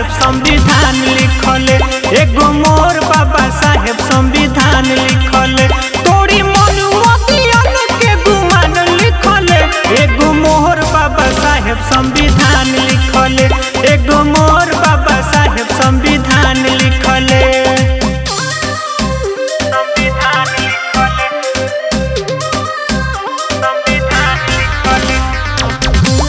साहेब संविधान लिखले एगो मोर बाबा साहेब संविधान लिखले तोरी मनुमतियन के गुमान लिखले एगो मोहर बाबा साहेब संविधान लिखले एगो मोर बाबा साहेब संविधान लिखले संविधान लिखले संविधान लिखले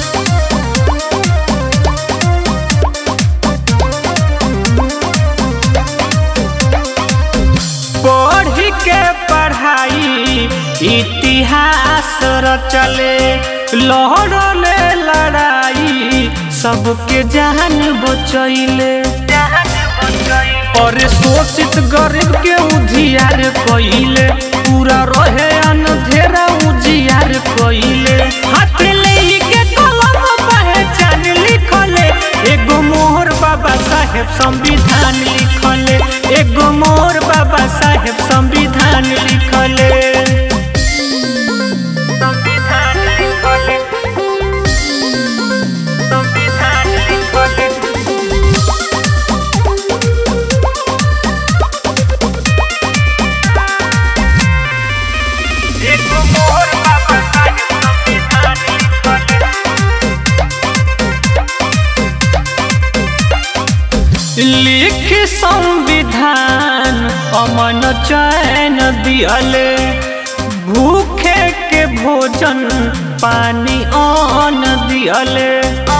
पढ़ के पढ़ाई इतिहास रचले लहरले लड़ाई सबके जान बचैले और शोषित गरीब के उधियार कइले पूरा रहे अनधेरा उजियार कइले हाथ लेके कलम पहचान लिखले एगो मोहर बाबा साहेब संविधान लिखले एगो मोर बाबा साहेब संविधान लिखले संविधान लिखले संविधान लिखले एगो मोहर बाबा साहेब संविधान लिखले लिख संविधान अमन चैन दियले भूखे के भोजन पानी अन्न दियले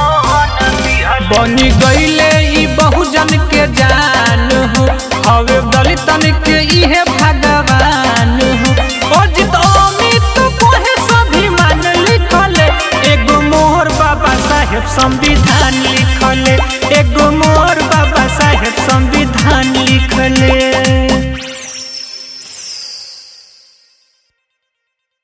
बनी गईले ई बहुजन के जान हो हवे दलितन के इहे भगवान हो अजित अमित कोहे सभी मान लिखले एगो मोहर बाबा साहेब संविधान